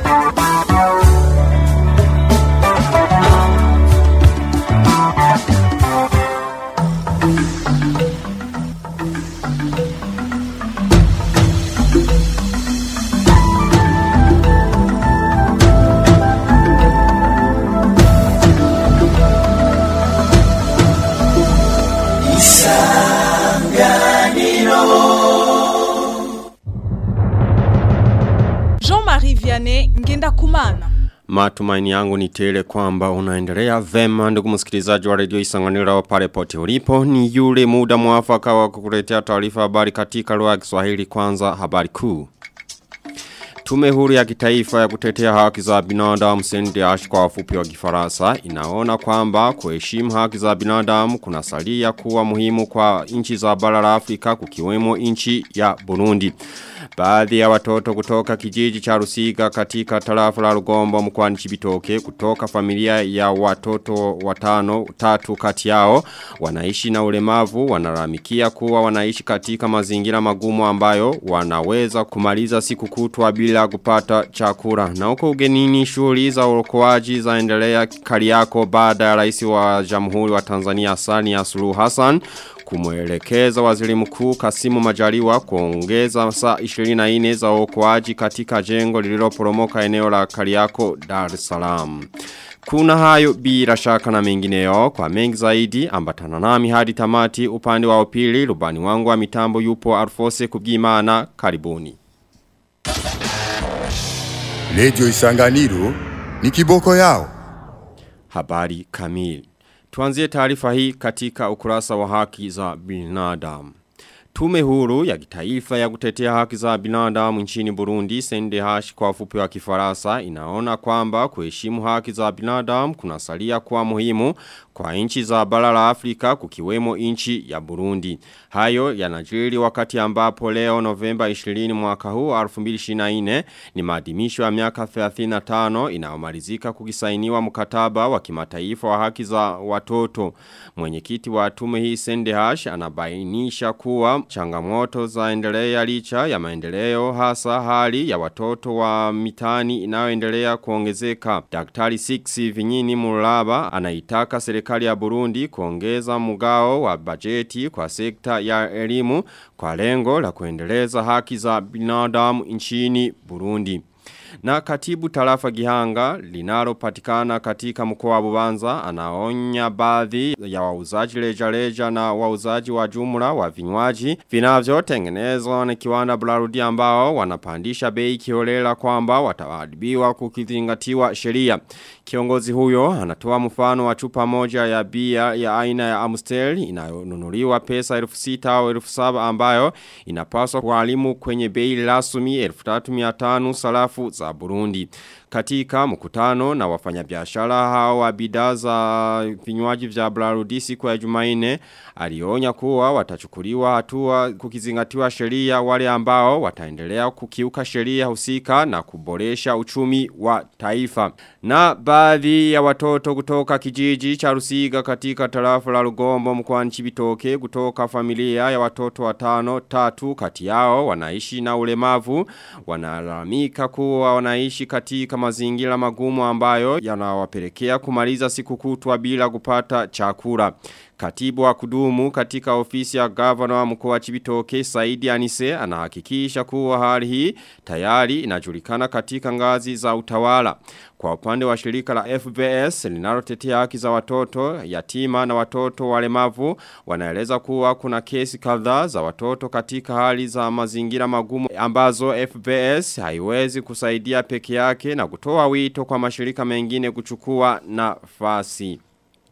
Jean-Marie Vianney Ngenda Kumana. Matumaini yangu ni tele kwamba unaendelea vema ndugu msikilizaji wa redio isanganiro wa pale pote ulipo ni yule muda mwafaka wa kukuletea taarifa habari katika lugha ya Kiswahili kwanza habari kuu. Tume huru ya kitaifa ya kutetea haki za binadamu CNDH kwa wafupi wa Kifaransa inaona kwamba kuheshimu haki za binadamu kunasalia kuwa muhimu kwa nchi za bara la Afrika kukiwemo nchi ya Burundi. Baadhi ya watoto kutoka kijiji cha Rusiga katika tarafa la Rugombo mkoani Chibitoke kutoka familia ya watoto watano tatu kati yao wanaishi na ulemavu wanaramikia kuwa wanaishi katika mazingira magumu ambayo wanaweza kumaliza siku kutwa bila kupata chakula. Na huko ugenini shughuli za uokoaji zaendelea Kariako baada ya rais wa Jamhuri wa Tanzania Sani Suluhu Hassan kumwelekeza waziri mkuu Kasimu Majaliwa kuongeza saa 24 za uokoaji katika jengo lililoporomoka eneo la Kariako Dar es Salaam. Kuna hayo bila shaka na mengineyo kwa mengi zaidi ambatana nami hadi tamati upande wa upili rubani wangu wa mitambo yupo Arfose kubwimana karibuni. Radio Isanganiro ni kiboko yao. Habari kamili. Tuanzie taarifa hii katika ukurasa wa haki za binadamu. Tume huru ya kitaifa ya kutetea haki za binadamu nchini Burundi CNDH kwa ufupi wa kifaransa inaona kwamba kuheshimu haki za binadamu kunasalia kuwa muhimu kwa nchi za bara la Afrika kukiwemo nchi ya Burundi. Hayo yanajiri wakati ambapo leo Novemba 20 mwaka huu 2024 ni maadhimisho ya miaka 35 inayomalizika kukisainiwa mkataba wa kimataifa wa haki za watoto. Mwenyekiti wa tume hii CNDH anabainisha kuwa changamoto zaendelea licha ya maendeleo hasa hali ya watoto wa mitani inayoendelea kuongezeka. Daktari 6 Vinyini Mulaba anaitaka serikali ya Burundi kuongeza mgao wa bajeti kwa sekta ya elimu kwa lengo la kuendeleza haki za binadamu nchini Burundi. Na katibu tarafa Gihanga linalopatikana katika mkoa wa Bubanza anaonya baadhi ya wauzaji leja leja na wauzaji wa jumla wa vinywaji vinavyotengenezwa na kiwanda Blarudi ambao wanapandisha bei kiholela kwamba wataadhibiwa kukizingatiwa sheria. Kiongozi huyo anatoa mfano wa chupa moja ya bia ya aina ya Amstel inayonunuliwa pesa elfu sita au elfu saba ambayo inapaswa kualimu kwenye bei rasmi elfu tatu miatanu salafu za Burundi. Katika mkutano na wafanyabiashara hao wa bidhaa za vinywaji vya Blarudi siku ya Jumanne alionya kuwa watachukuliwa hatua kukizingatiwa sheria wale ambao wataendelea kukiuka sheria husika na kuboresha uchumi wa taifa. Na baadhi ya watoto kutoka kijiji cha Rusiga katika tarafa la Rugombo mkoani Chibitoke kutoka familia ya watoto watano tatu kati yao wanaishi na ulemavu wanalalamika kuwa wanaishi katika mazingira magumu ambayo yanawapelekea kumaliza siku kutwa bila kupata chakula. Katibu wa kudumu katika ofisi ya gavana wa mkoa wa Chibitoke Saidi Anise anahakikisha kuwa hali hii tayari inajulikana katika ngazi za utawala. Kwa upande wa shirika la FBS linalotetea haki za watoto yatima na watoto walemavu wanaeleza kuwa kuna kesi kadhaa za watoto katika hali za mazingira magumu ambazo FBS haiwezi kusaidia peke yake na kutoa wito kwa mashirika mengine kuchukua nafasi.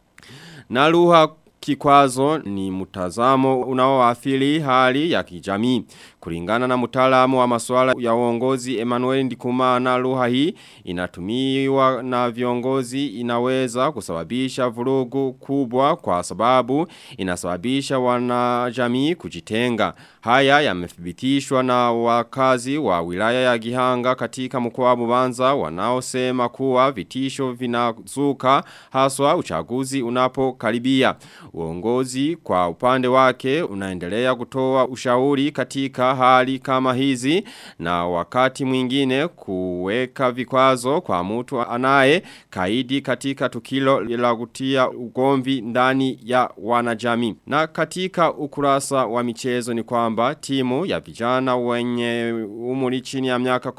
Na lugha kikwazo ni mtazamo unaoathiri hali ya kijamii. Kulingana na mtaalamu wa masuala ya uongozi Emmanuel Ndikumana lugha hii inatumiwa na viongozi inaweza kusababisha vurugu kubwa kwa sababu inasababisha wanajamii kujitenga. Haya yamethibitishwa na wakazi wa wilaya ya Gihanga katika mkoa wa Bubanza wanaosema kuwa vitisho vinazuka haswa uchaguzi unapokaribia. Uongozi kwa upande wake unaendelea kutoa ushauri katika hali kama hizi na wakati mwingine kuweka vikwazo kwa mtu anaye kaidi katika tukilo la kutia ugomvi ndani ya wanajamii. Na katika ukurasa wa michezo ni kwamba timu ya vijana wenye umri chini ya miaka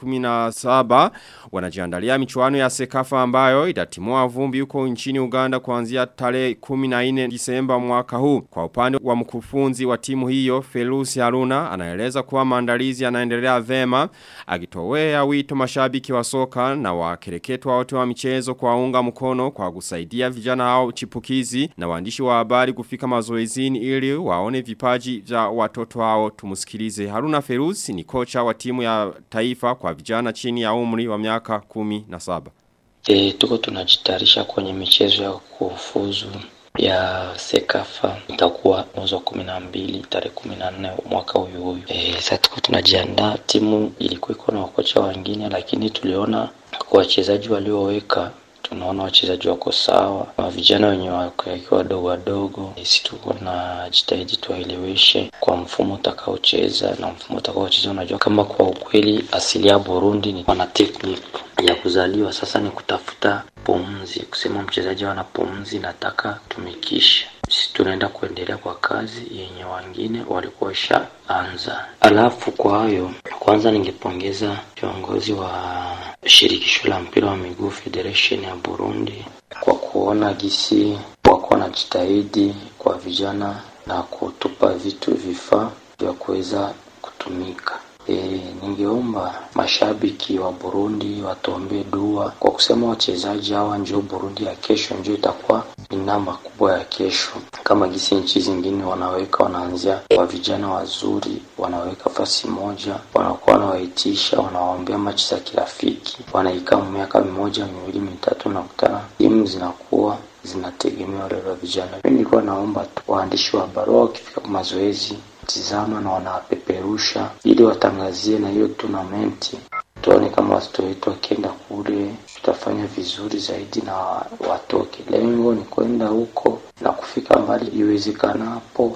17 wanajiandalia michuano ya sekafa ambayo itatimua vumbi huko nchini Uganda kuanzia tarehe 14 Disemba mwaka huu. Kwa upande wa mkufunzi wa timu hiyo Felusi Haruna anaeleza kuwa maandalizi yanaendelea vema akitowea wito mashabiki wa soka na wakereketwa wote wa michezo kwa unga mkono kwa kusaidia vijana hao chipukizi na waandishi wa habari kufika mazoezini ili waone vipaji vya watoto hao tumusikilize. Haruna Ferusi ni kocha wa timu ya taifa kwa vijana chini ya umri wa miaka kumi na saba. E, tuko tunajitayarisha kwenye michezo ya kufuzu ya Sekafa itakuwa mwezi wa kumi na mbili tarehe kumi na nne mwaka huyu huyu. E, sasa tuko tunajiandaa, timu ilikuwa iko na wakocha wengine, lakini tuliona kwa wachezaji walioweka tunaona wachezaji wako sawa, wa vijana wenye wakiwa wadogo wadogo, sisi tuko na jitahidi tuwaeleweshe kwa mfumo utakaocheza na mfumo utakaocheza. Unajua kama kwa ukweli asili ya Burundi ni wana technique ya kuzaliwa, sasa ni kutafuta pumzi, kusema mchezaji ana pumzi, nataka tumikisha sisi tunaenda kuendelea kwa kazi yenye wengine walikuwa washaanza. Alafu kwa hayo, kwanza ningepongeza viongozi wa shirikisho la mpira wa miguu Federation ya Burundi kwa kuona gisi wako wanajitahidi kwa vijana na kutupa vitu vifaa vya kuweza kutumika. E, ningeomba mashabiki wa Burundi watuombee dua kwa kusema wachezaji hawa ndio Burundi ya kesho, ndio itakuwa ni namba kubwa ya kesho, kama gisi nchi zingine wanaweka, wanaanzia kwa vijana wazuri, wanaweka fasi moja, wanakuwa wanawaitisha, wanawaombea machi za kirafiki, wanaikaa miaka mimoja miwili mitatu, na kutana timu zinakuwa zinategemea wale wa vijana. Mimi nilikuwa naomba tu waandishi wa habari wakifika kwa mazoezi tizama na wanapeperusha ili watangazie na hiyo tournament, tuone kama watoto wetu wakienda kule tutafanya vizuri zaidi na watoke. Lengo ni kwenda huko na kufika mbali iwezekanapo.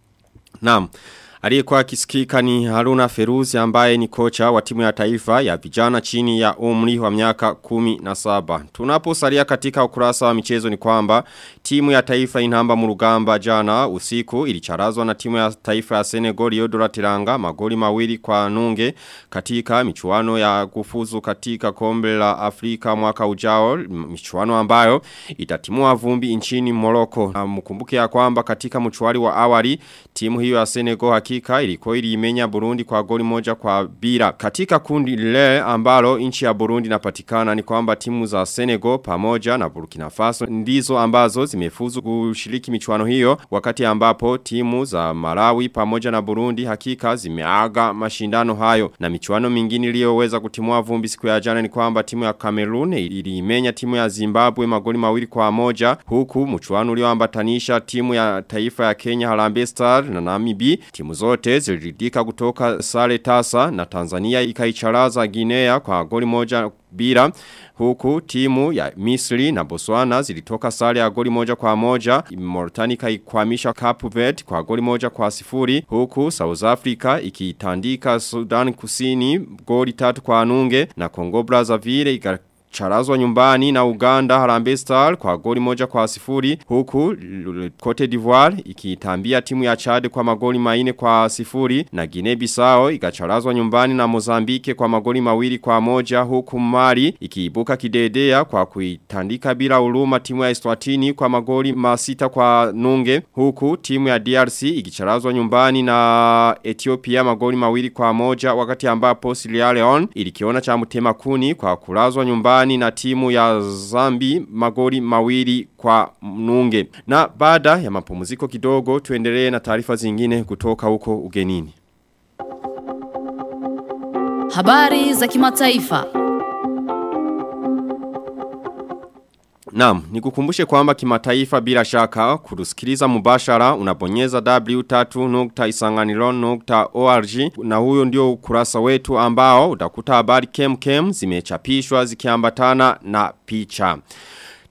Naam. Aliyekuwa akisikika ni Haruna Feruzi ambaye ni kocha wa timu ya taifa ya vijana chini ya umri wa miaka kumi na saba. Tunaposalia katika ukurasa wa michezo ni kwamba timu ya taifa inamba murugamba jana usiku ilicharazwa na timu ya taifa ya Senegal Yodora Tiranga magoli mawili kwa nunge katika michuano ya kufuzu katika kombe la Afrika mwaka ujao michuano ambayo itatimua vumbi nchini Morocco. Na mkumbuke ya kwamba katika mchuari wa awali timu hiyo ya Senegal hakika ilikuwa iliimenya Burundi kwa goli moja kwa bila. Katika kundi lile ambalo nchi ya Burundi inapatikana ni kwamba timu za Senegal pamoja na Burkina Faso ndizo ambazo zimefuzu kushiriki michuano hiyo wakati ambapo timu za Malawi pamoja na Burundi hakika zimeaga mashindano hayo. Na michuano mingine iliyoweza kutimua vumbi siku ya jana ni kwamba timu ya Cameroon iliimenya timu ya Zimbabwe magoli mawili kwa moja huku mchuano ulioambatanisha timu ya taifa ya Kenya Harambee Star na Namibia timu zote ziliridika kutoka sare tasa na Tanzania ikaicharaza Guinea kwa goli moja bila huku timu ya Misri na Botswana zilitoka sare ya goli moja kwa moja Mauritania ikaikwamisha Cape Verde kwa goli moja kwa sifuri huku South Africa ikitandika Sudan Kusini goli tatu kwa nunge na Congo Brazzaville Charazwa nyumbani na Uganda Harambee Star kwa goli moja kwa sifuri huku Cote d'Ivoire ikitambia timu ya Chad kwa magoli maine kwa sifuri na Guinea Bissau ikacharazwa nyumbani na Mozambique kwa magoli mawili kwa moja huku Mali ikiibuka kidedea kwa kuitandika bila uluma timu ya Eswatini kwa magoli masita kwa nunge huku timu ya DRC ikicharazwa nyumbani na Ethiopia magoli mawili kwa moja wakati ambapo Sierra Leone ilikiona cha mtema kuni kwa kulazwa nyumbani nyumbani na timu ya Zambi magoli mawili kwa nunge. Na baada ya mapumziko kidogo tuendelee na taarifa zingine kutoka huko ugenini. Habari za kimataifa. Naam, nikukumbushe kwamba kimataifa bila shaka kurusikiliza mubashara unabonyeza w3.isanganiro.org na huyo ndio ukurasa wetu ambao utakuta habari kem kem zimechapishwa zikiambatana na picha.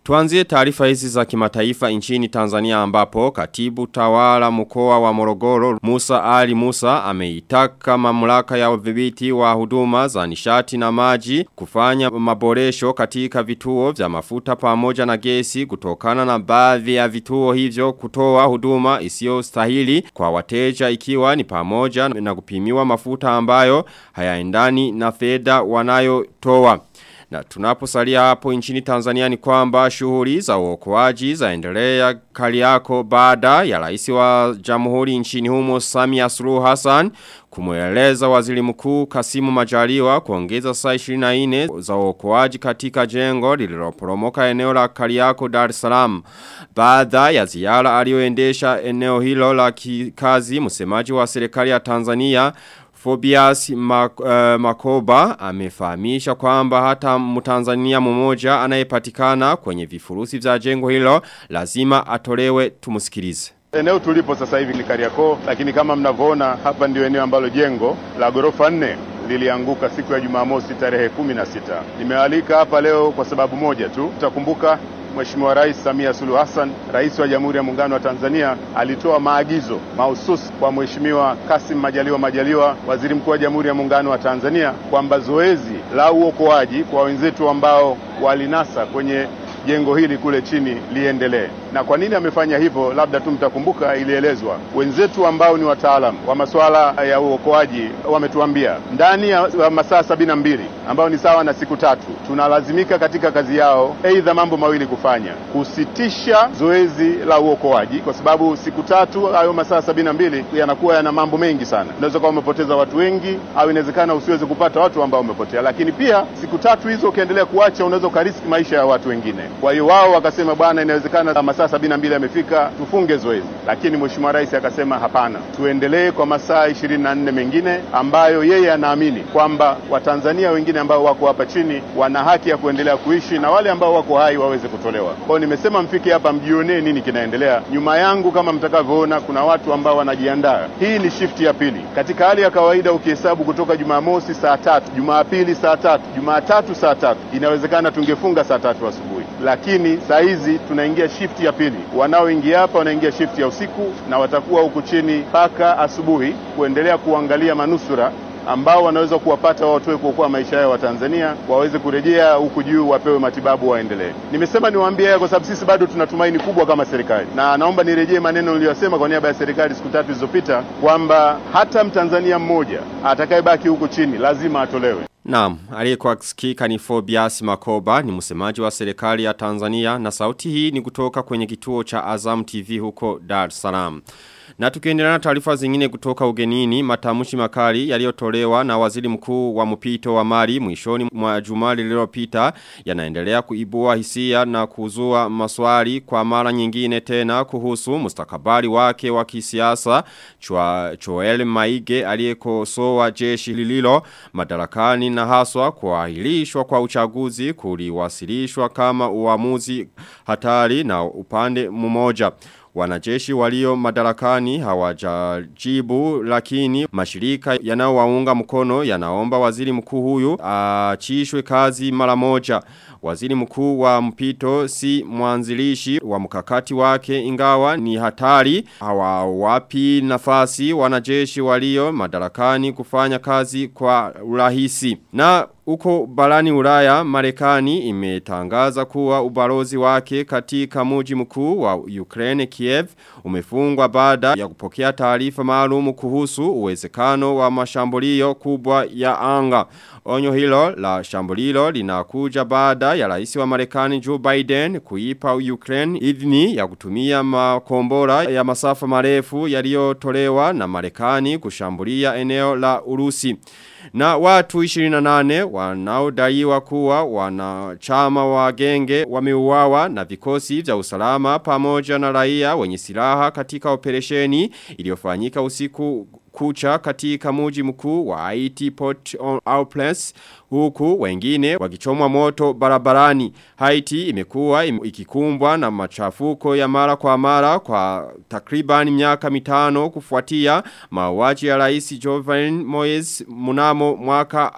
Tuanzie taarifa hizi za kimataifa nchini Tanzania ambapo katibu tawala mkoa wa Morogoro Musa Ali Musa ameitaka mamlaka ya udhibiti wa huduma za nishati na maji kufanya maboresho katika vituo vya mafuta pamoja na gesi kutokana na baadhi ya vituo hivyo kutoa huduma isiyo stahili kwa wateja ikiwa ni pamoja na kupimiwa mafuta ambayo hayaendani na fedha wanayotoa. Na tunaposalia hapo nchini Tanzania ni kwamba shughuli za uokoaji zaendelea Kariako baada ya rais wa Jamhuri nchini humo Samia Suluhu Hassan kumweleza waziri mkuu Kasimu Majaliwa kuongeza saa 24 za uokoaji katika jengo lililoporomoka eneo la Kariako Dar es Salaam. Baada ya ziara aliyoendesha eneo hilo la kikazi msemaji wa serikali ya Tanzania Fobias Mak uh, Makoba amefahamisha kwamba hata mtanzania mmoja anayepatikana kwenye vifurusi vya jengo hilo lazima atolewe tumusikilize. Eneo tulipo sasa hivi ni Kariakoo, lakini kama mnavyoona hapa ndio eneo ambalo jengo la ghorofa nne lilianguka siku ya Jumamosi tarehe kumi na sita. Nimewaalika hapa leo kwa sababu moja tu. Tutakumbuka Mheshimiwa Rais Samia Suluhu Hassan, Rais wa Jamhuri ya Muungano wa Tanzania, alitoa maagizo mahususi kwa Mheshimiwa Kassim Majaliwa Majaliwa, Waziri Mkuu wa Jamhuri ya Muungano wa Tanzania, kwamba zoezi la uokoaji kwa wenzetu ambao walinasa kwenye jengo hili kule chini liendelee. Na kwa nini amefanya hivyo? Labda tu mtakumbuka, ilielezwa wenzetu ambao ni wataalamu wa masuala ya uokoaji wametuambia ndani ya masaa sabini na mbili ambao ni sawa na siku tatu, tunalazimika katika kazi yao aidha mambo mawili kufanya: kusitisha zoezi la uokoaji, kwa sababu siku tatu hayo masaa sabini na mbili yanakuwa yana mambo mengi sana. Unaweza kuwa umepoteza watu wengi, au inawezekana usiweze kupata watu ambao umepotea, lakini pia siku tatu hizo ukiendelea kuacha, unaweza ukariski maisha ya watu wengine. Kwa hiyo wao wakasema, bwana, inawezekana masaa sabini na mbili yamefika, tufunge zoezi. Lakini Mheshimiwa Rais akasema hapana, tuendelee kwa masaa ishirini na nne mengine ambayo yeye anaamini kwamba Watanzania wengine ambao wako hapa chini wana haki ya kuendelea kuishi na wale ambao wako hai waweze kutolewa. Kwa hiyo nimesema mfike hapa mjionee nini kinaendelea. Nyuma yangu kama mtakavyoona, kuna watu ambao wanajiandaa. Hii ni shifti ya pili. Katika hali ya kawaida ukihesabu kutoka Jumamosi saa tatu, Jumapili saa tatu, Jumatatu saa tatu, inawezekana tungefunga saa tatu asubuhi lakini saa hizi tunaingia shifti ya pili. Wanaoingia hapa wanaingia shifti ya usiku na watakuwa huku chini mpaka asubuhi kuendelea kuangalia manusura ambao wanaweza kuwapata watoe kuokoa maisha yao wa Tanzania waweze kurejea huku juu wapewe matibabu waendelee. Nimesema niwaambie haya kwa sababu sisi bado tuna tumaini kubwa kama serikali, na naomba nirejee maneno niliyosema kwa niaba ya serikali siku tatu zilizopita kwamba hata Mtanzania mmoja atakayebaki huku chini lazima atolewe. Naam, aliyekuwa akisikika ni Fobias Makoba ni msemaji wa serikali ya Tanzania na sauti hii ni kutoka kwenye kituo cha Azam TV huko Dar es Salaam. Na tukiendelea na taarifa zingine kutoka ugenini, matamushi makali yaliyotolewa na waziri mkuu wa mpito wa Mali mwishoni mwa juma lililopita yanaendelea kuibua hisia na kuzua maswali kwa mara nyingine tena kuhusu mustakabali wake wa kisiasa chwa Joel Maige aliyekosoa jeshi lililo madarakani na haswa kuahirishwa kwa uchaguzi kuliwasilishwa kama uamuzi hatari na upande mmoja. Wanajeshi walio madarakani hawajajibu lakini mashirika yanayowaunga mkono yanaomba waziri mkuu huyu achishwe kazi mara moja. Waziri mkuu wa mpito si mwanzilishi wa mkakati wake ingawa ni hatari hawawapi nafasi wanajeshi walio madarakani kufanya kazi kwa urahisi. Na Uko barani ulaya Marekani imetangaza kuwa ubalozi wake katika muji mkuu wa Ukraine Kiev umefungwa baada ya kupokea taarifa maalum kuhusu uwezekano wa mashambulio kubwa ya anga. Onyo hilo la shambulilo linakuja baada ya rais wa Marekani Joe Biden kuipa Ukraine idhini ya kutumia makombora ya masafa marefu yaliyotolewa na Marekani kushambulia eneo la Urusi. Na watu 28 wanaodaiwa kuwa wanachama wa genge wameuawa na vikosi vya usalama pamoja na raia wenye silaha katika operesheni iliyofanyika usiku kucha katika muji mkuu wa Haiti Port au Place huku wengine wakichomwa moto barabarani. Haiti imekuwa im, ikikumbwa na machafuko ya mara kwa mara kwa takriban miaka mitano kufuatia mauaji ya rais Jovenel Moise mnamo mwaka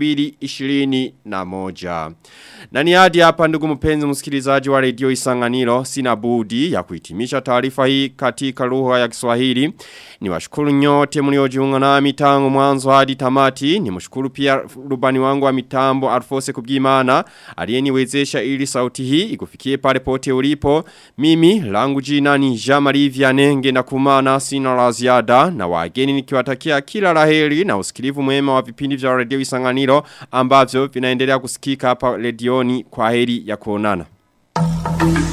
2021. Na ni hadi hapa ndugu mpenzi msikilizaji wa redio Isanganiro sina budi ya kuhitimisha taarifa hii katika lugha ya Kiswahili. Ni washukuru nyote mliojiunga nami tangu mwanzo hadi tamati. Ni mshukuru pia rubani wangu wa mitambo Alfose Kubwimana aliyeniwezesha ili sauti hii ikufikie pale pote ulipo. Mimi langu jina ni Jean-Marie Vianenge na kumana sina la ziada na wageni nikiwatakia kila laheri na usikilivu mwema wa vipindi vya redio Isanganiro ambavyo vinaendelea kusikika hapa redioni kwa heri ya kuonana.